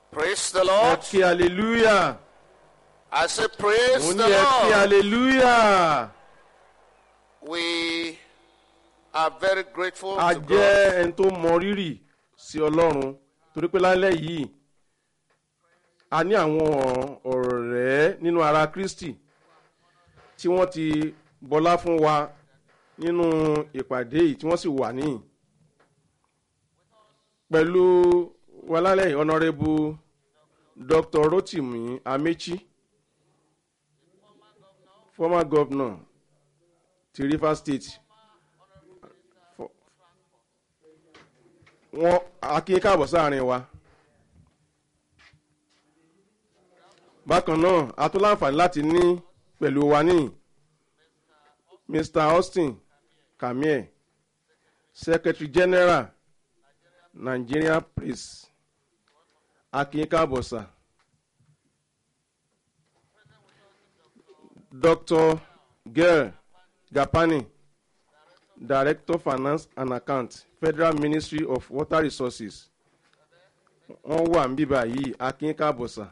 Praise the ẹ Lord. kí hallelujah I say, Praise mo the ní ẹ kí Lord. hallelujah We are very grateful a to God jẹ́ ẹni tó mọ rírì sí ọlọ́run torí pé lálẹ́ yìí a ní àwọn ọ̀rẹ́ nínú ara kristi tí wọ́n ti bọlá fún wa nínú ìpàdé yìí tí wọ́n sì wà níyìn pẹ̀lú wa lálẹ́ yìí honourable dr rotimi amechi former governor ti rivers state wọn akin káàbọ̀ sáàrin wa bákan náà a tún láǹfààní láti ní pẹ̀lú wa ní mr austin kamie secretary general nigeria press akin káàbọ̀ sà dr gail gapani director finance and account federal ministry of water resources wọ́n wà ń bíbá yìí akin káàbọ̀sà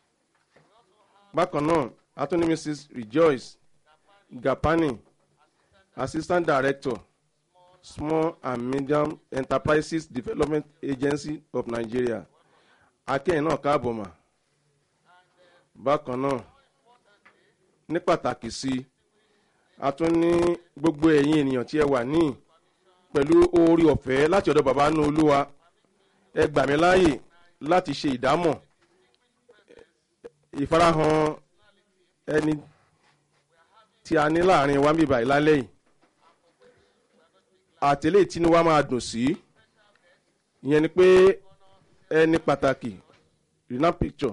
bákan náà atúní mrs rejoice gapani assistant director small and medium enterprises development agency of nigeria akẹ́yìn náà káàbọ̀ mà bákan náà ní pàtàkì sí i a tún ní gbogbo ẹ̀yin ènìyàn tí ẹ wà ní pẹ̀lú oore ọ̀fẹ́ láti ọ̀dọ̀ bàbá nù olúwa ẹ gbà mí láàyè láti ṣe ìdámọ̀ ìfarahàn ẹni tí a ní láàrin wa bíbá ìlálẹ́ yìí àtẹ̀lé ìtinú wa máa dùn sí ìyẹn ni pé ẹni pàtàkì rena picture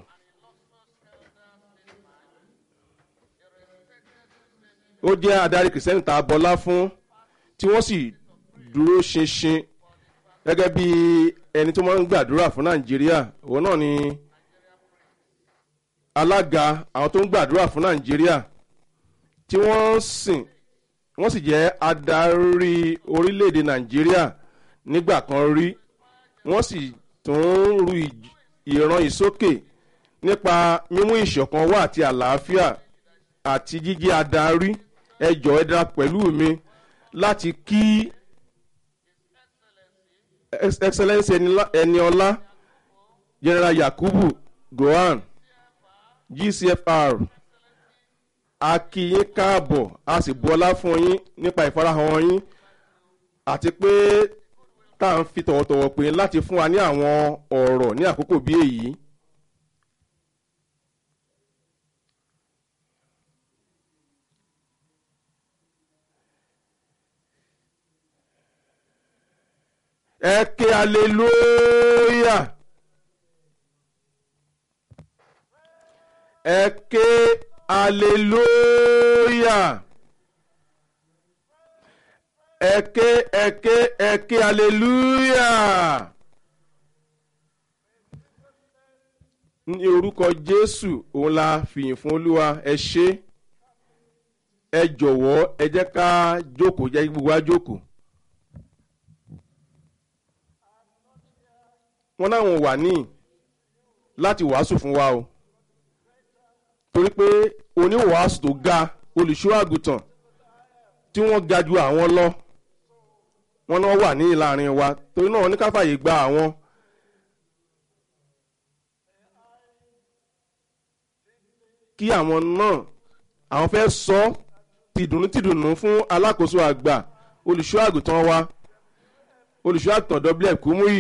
ó jẹ́ adarí kìrìsìtẹ́nì tá a bọlá fún tí wọ́n sì dúró ṣinṣin gẹ́gẹ́ bí ẹni tó máa ń gbàdúrà fún nàìjíríà òun náà ni alága àwọn tó ń gbàdúrà fún nàìjíríà tí wọ́n sìn wọ́n sì jẹ́ adarí orílẹ̀-èdè nàìjíríà nígbà kan rí wọ́n sì tún ru ìj- ìran ìsókè nípa mímú ìṣọ̀kan wá àti àlàáfíà àti jíjí adarí ẹjọ́ ẹ dára pẹ̀lú mi láti kí Ex- excellence Enila- eniola general yakubu gohan gcfr a kí yín káàbọ̀ a sì bọ́lá fún yín nípa ìfarahàn yín àti pé tá à ń fi tọ̀wọ̀tọ̀wọ̀ pé láti fún wa ní àwọn ọ̀rọ̀ ní àkókò bí èyí. ẹ ké aleluya ẹ ké aleluya ẹ ké ẹ ké ẹ ké aleluya ní orúkọ jésù òun la fìyìn fún olúwa ẹ ṣe ẹ jọ̀wọ́ ẹ jẹ́ ká jókòó jẹ́ kí gbogbo wa jókòó. wọn náwọn wà ní láti wàásù fún wa o torí pé oníwàásù tó ga olùṣọ́ àgùntàn tí wọ́n ga ju àwọn lọ wọn náà wà ní ìlàrin wa torí náà ní káfàyè gba àwọn. kí àwọn náà àwọn fẹ́ sọ tìdùnnú tìdùnnú fún alákòóso àgbà olùṣọ́ àgùntàn wa olùṣọ́ àgùntàn w kúmúyì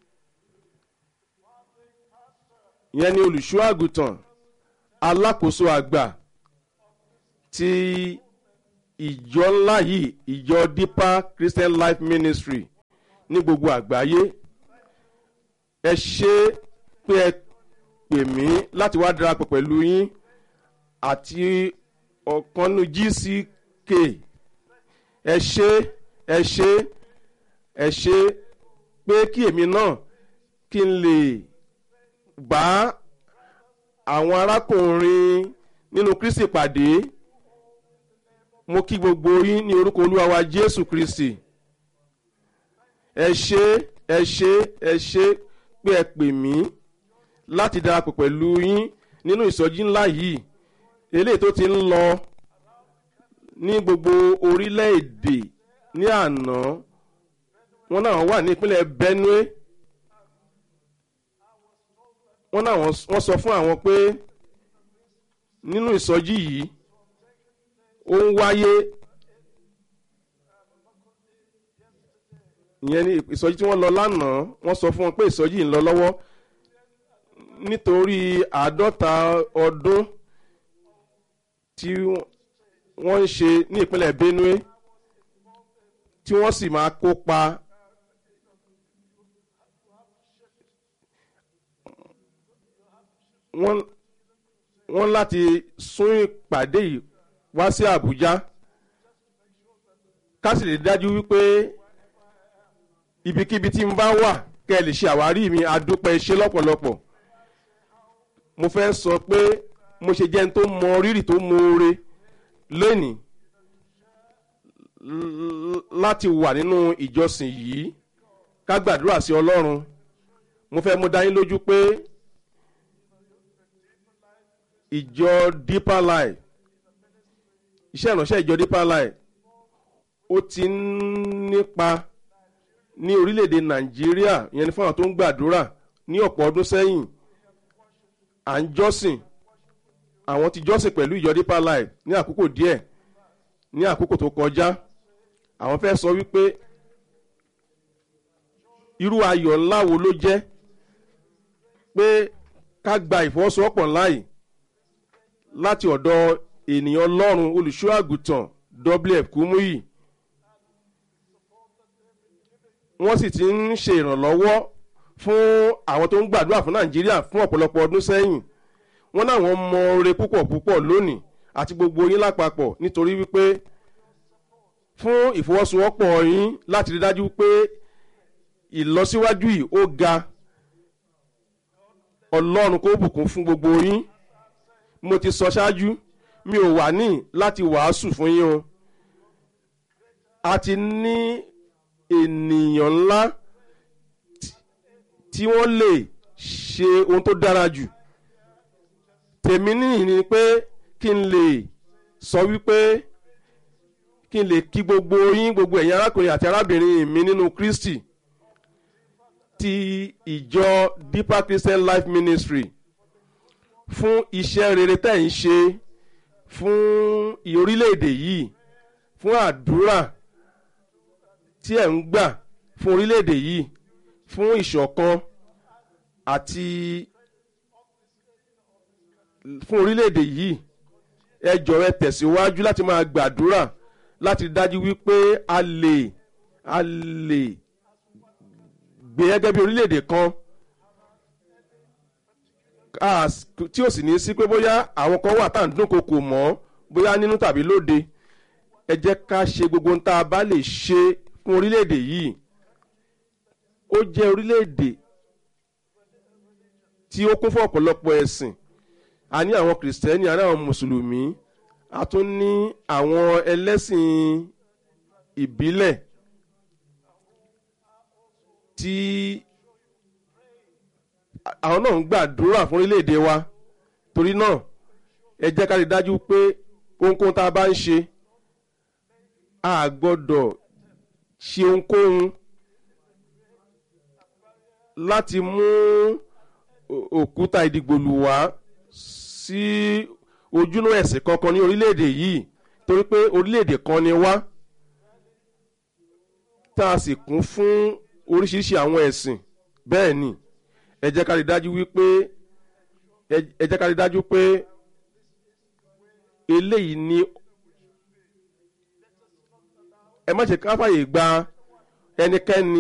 ìyẹn ni olùṣọ́ àgùntàn alákòóso àgbà ti ìjọ ńlá yìí ìjọ deeper christian life ministry ní gbogbo àgbáyé ẹ ṣe pé ẹ pè mí láti wá darapọ̀ pẹ̀lú yín àti ọ̀kanú gck ẹ ṣe ẹ ṣe ẹ ṣe pé kí èmi náà kí n lè bá àwọn arákùnrin nínú kristi pàdé mo kí gbogbo yín ní orúkọ olúwa wa jésù kristi ẹ ṣe ẹ ṣe ẹ ṣe pé ẹ pè mí láti darapọ̀ pẹ̀lú yín nínú ìsọjí ńlá yìí eléyìí tó ti ń lọ ní gbogbo orílẹ̀-èdè ní àná wọn náà wà ní ìpínlẹ̀ benue wọn náà wọ́n sọ fún àwọn pé nínú ìsọjí yìí ó ń wáyé ìyẹn ní ìsọjí tí wọ́n lọ lánàá wọ́n sọ fún wọn pé ìsọjí yìí ń lọ lọ́wọ́ nítorí àádọ́ta ọdún tí wọ́n ń ṣe ní ìpínlẹ̀ benue tí wọ́n sì máa kópa wọ́n wọ́n láti sún ìpàdé yìí wá sí àbújá ká sì lè dájú wípé ibikíbi tí n bá wà kẹ́ ẹ lè ṣe àwárí mi adúpẹ́ iṣẹ́ lọ́pọ̀lọpọ̀ mo fẹ́ sọ pé mo ṣe jẹ́ ẹni tó mọ rírì tó mọ̀ọ́re lónìí láti wà nínú ìjọsìn yìí ká gbàdúrà sí ọlọ́run mo fẹ́ mú dání lójú pé ìjọ deeper life iṣẹ́ ìránṣẹ́ ìjọ deeper life ó ti ń nípa ní orílẹ̀-èdè nàìjíríà ìyẹn ní fáwọn tó ń gbàdúrà ní ọ̀pọ̀ ọdún sẹ́yìn à ń jọ́sìn àwọn ti jọ́sìn pẹ̀lú ìjọ deeper life ní àkókò díẹ̀ ní àkókò tó kọjá àwọn fẹ́ sọ wípé irú ayọ̀ ńlá wo ló jẹ́ pé ká gba ìfọwọ́sowọ́pọ̀ ńlá yìí láti ọ̀dọ̀ ènìyàn ọlọ́run olùṣọ́ àgùntàn wf kúmúyì wọ́n sì ti ń ṣe ìrànlọ́wọ́ fún àwọn tó ń gbàdúrà fún nàìjíríà fún ọ̀pọ̀lọpọ̀ ọdún sẹ́yìn wọ́n náwọn mọ ore púpọ̀ púpọ̀ lónìí àti gbogbo yín lápapọ̀ nítorí wípé fún ìfọwọ́sowọ́pọ̀ yín láti rí dájú pé ìlọsíwájú yìí ó ga ọlọ́run kó bùkún fún gbogbo yín mo ti sọ ṣáájú mi ò wà ní láti wàásù fún yín o a ti ní ènìyàn ńlá tí wọ́n lè ṣe ohun tó dára jù tèmi nìyí ni pé kí n lè sọ wípé kí n lè kí gbogbo yín gbogbo ẹ̀yin arákùnrin àti arábìnrin mi nínú kristi ti ìjọ deeper christian life ministry fún iṣẹ́ rere tẹ̀ ń ṣe fún orílẹ̀-èdè yìí fún àdúrà tí ẹ̀ ń gbà fún orílẹ̀-èdè yìí fún ìṣọ̀kan àti fún orílẹ̀-èdè yìí ẹ jọ̀ọ́ ẹ tẹ̀síwájú láti máa gbàdúrà láti dájú wípé a lè a lè gbé gẹ́gẹ́ bí orílẹ̀-èdè kan tí ò sì ní sí pé bóyá àwọn kan wà tá à ń dúnkokò mọ́ bóyá nínú tàbí lóde ẹ jẹ́ ká ṣe gbogbo ohun tá a bá lè ṣe fún orílẹ̀-èdè yìí ó jẹ́ orílẹ̀-èdè tí ó kún fún ọ̀pọ̀lọpọ̀ ẹ̀sìn a ní àwọn kìrìsìtẹ́nì a ní àwọn mùsùlùmí a tún ní àwọn ẹlẹ́sìn ìbílẹ̀ tí àwọn náà ń gbàdúrà fún orílẹ̀-èdè wa torí náà ẹ jẹ́ ká rí dájú pé ohunkóhun tá a bá ń ṣe a gbọ́dọ̀ ṣe ohunkóhun láti mú òkúta ìdìgbòlù wá sí ojúnú ẹ̀sìn kankan ní orílẹ̀-èdè yìí torí pé orílẹ̀-èdè kan ni wá tá a sì kún fún oríṣiríṣi àwọn ẹ̀sìn bẹ́ẹ̀ ni ẹ jẹ́ ká rí dájú wípé ẹ jẹ́ ká rí dájú pé eléyìí ni ẹ má ṣe ká fàyè gba ẹnikẹ́ni